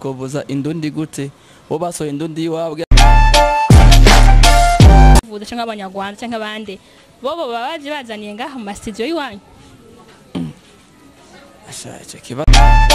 twovuza indundi gute bo basohoye indundi iwabwe vuza cyangwa abanyarwanda cyangwa abandi bobo baba baje bazaniye ngaha mu masitidiyo y'iwanyu Asha, ico kibazo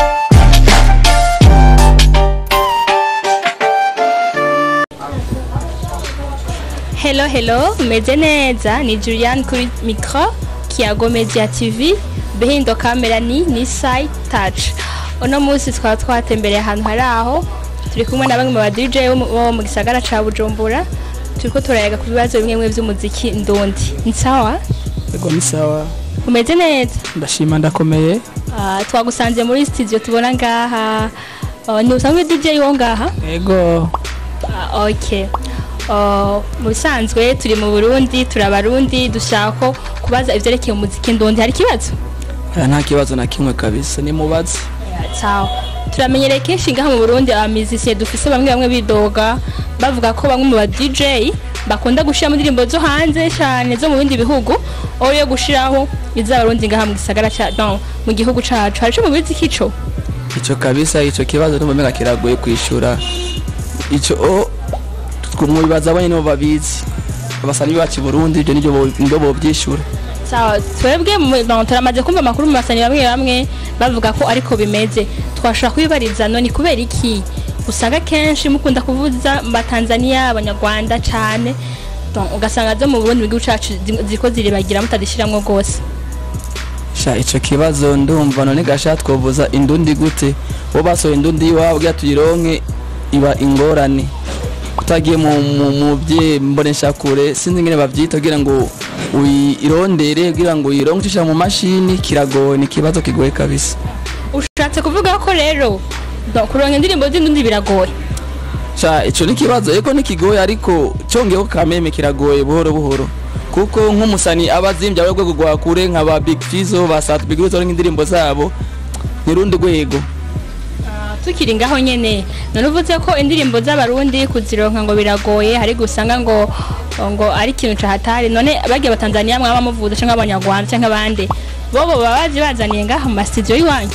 hello hello meze neza ni julian kuri micro kiyago media tv behindo kamera ni ni side touch uno munsi twaba twatembereye ahantu hari aho turi kumwe na bamwe mu ba dj bo mu- bo mu gisagara ca bujumbura turiko turayaga ku bibazo bimwe bimwe vy'umuziki ndundi ni sawa ego ni sawa umeze neza ndashima ndakomeye Ah, twagusanze muri studio tubona ngaha Ah, ni usanzwe dj wo ngaha ego Ah, ok Ah, mu bisanzwe turi mu burundi turi abarundi dushaka ko kubaza ivyerekeye umuziki ndundi hari ikibazo aya nta kibazo na kimwe kabisa ni mubazi sawa turamenyereye kenshi ngaha mu burundi abamizisiye dufise bamwe bamwe bidoga bavuga ko bamwe mu ba dj bakunda gushiramo indirimbo zo hanze cyane zo mu bindi bihugu aho yo gushiraho iz'abarundi ngaha mu gisagara ca no, mu gihugu cacu hari ico mu bizi kico ico kabisa ico kibazo n'umumega kiragoye kwishura ico o twumwibaza abanye nibo babizi abasani bacu i Burundi ibyo nibyo bo- nibyo bovyishura sawa twebwe mu- no, turamaze kumva amakuru mu basani bamwe bamwe bavuga ko ariko bimeze twashobora kubibariza none kubera iki usanga kenshi mukunda kuvuza mu batanzaniya abanyarwanda cyane Donc, ugasanga zo mu burundi mu gihugu cacu zi- ziriko ziribagira mutadishiramwo rwose sha ico kibazo ndumva none gasha twovuza indundi gute bo basohoye indundi iwabwe tuyironke iba ingorane utagiye mu mu- mu bye mbonesha kure sinzi ngene bavyita kugira ngo uyirondere kugira ngo uyironke ucisha mu mashini kiragoye ni ikibazo kigoye kabisa ushatse kuvuga ko rero donc, kuronka indirimbo z'indundi biragoye sha ico ni ikibazo eko ni kigoye ariko congeyeho kameme kiragoye buhoro buhoro kuko nk'umusani aba azimbye aba rwego rwa kure nka ba big fizo ba sat big Fizo nk'indirimbo zabo ni rundi rwego Ah, tukiri ngaho nyene none uvuze ko indirimbo z'abarundi kuzironka ngo biragoye hari gusanga ngo ngo ari ikintu cahatari none bagiye batanzaniya mwaba muvuza canke abanyarwanda canke abandi bobo baba baje bazaniye ngaha mu masitidiyo y'iwanyu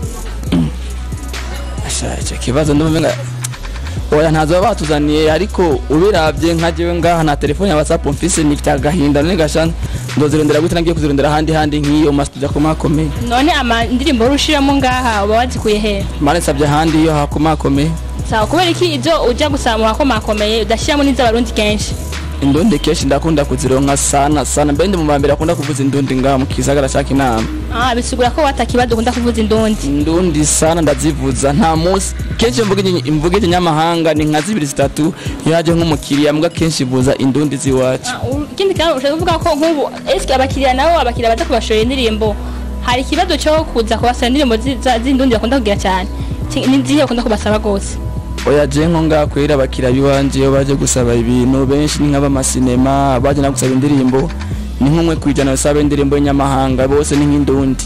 Asha ico kibazo ndumva oya ntazo baba batuzaniye ariko ubiravye nka jewe ngaha na telefone ya whatsapp mfise ni agahinda none gasha ndozirondera gute nagiye kuzirondera ahandi handi nk'iyo mu masitudiyo akomakomeye none ama indirimbo urushiramo ngaha uba wazikuye he mane nsavye ahandi iyo hakomakomeye sawa kubera iki ivyo uja gusaba mu hakomakomeye udashiramo n'iz'abarundi kenshi indundi kenshi ndakunda kuzironka sana sana mbe ndi mu bambere akunda kuvuza indundi ngaha mu kisagara ca kinama ah bisigura ko watakibazo ukunda kuvuza indundi indundi sana ndazivuza nta munsi kenshi mvuga inyi- imvuga ikinyamahanga ni nka zibiri zitatu iyo haje nk'umukiriya mbwa kenshi vuza indundi ziwacu Ah, u- ikindi kandi ushaka kuvuga ko nk'ubu eske abakiriya nabo abakiriya baza kubashorera indirimbo hari ikibazo cyo kuza kubasaba indirimbo zi- za- z'indundi bakunda kugira cyane Ki- ni zihe bakunda kubasaba rwose oya je nko ngaha kwera abakiriya biwanje iyo baje gusaba ibintu benshi ni nk'abamasinema baje no gusaba indirimbo ni nk'umwe kwijana basaba indirimbo y'inyamahanga bose ni nk'indundi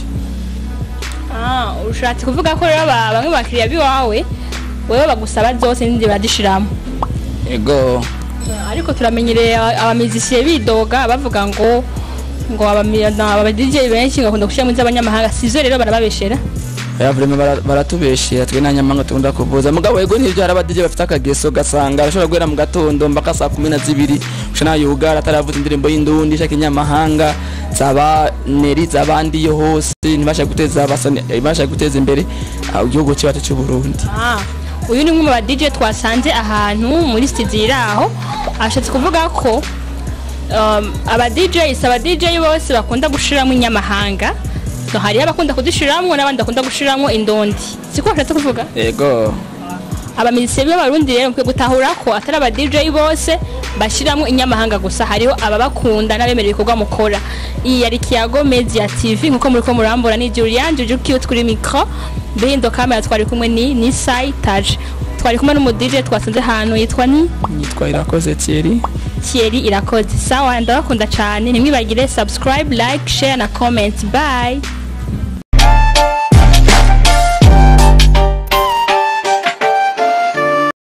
Ah, ushatse kuvuga ko rero aba- bamwe mu bakiriya biwawe wewe bagusaba zose n'indi barazishiramo ego Ah, ariko turamenyereye aba- abamizisiye bidoga bavuga ngo ngo abami- na- aba DJ benshi ngakunda gushiramo iz'abanyamahanga sivyo rero barababeshera oya vrema bara- baratubeshera twe nta nyamahanga tukunda kuvuza mugabo ego nivyo hari abadije bafite akageso gasanga arashobora guhera mu gatondo mpaka saa kumi na zibiri usha nayugara ataravuza indirimbo y'indundi ishaka inyamahanga zaba neri zabandi yo hose ntibasha guteza abasani- ntibasha guteza imbere ah, igihugu cyacu cy'u Burundi Ah, uyu ni umwe mu ba DJ twasanze ahantu muri studio iri aho ashatse kuvuga ko um, aba DJ aba DJ bose bakunda gushiramo inyamahanga no hariyo abakunda kuzishiramo n'abandi bakunda gushiramo indondi siko ashatse kuvuga ego abamizisiye b'abarundi rero mukwiye gutahura ko atari aba DJ bose bashiramo inyamahanga gusa hariho ababakunda n'abemerera ibikorwa mukora iyi yari Kiyago Media TV nkuko muri ko murambura ni Julian Juju cute kuri micro behind camera twari kumwe ni ni Sai Taj twari kumwe n'umu DJ twasanze ahantu yitwa ni nitwa irakoze Thierry Thierry Irakoze sawa ndabakunda cyane ntimwibagire subscribe like share na comment bye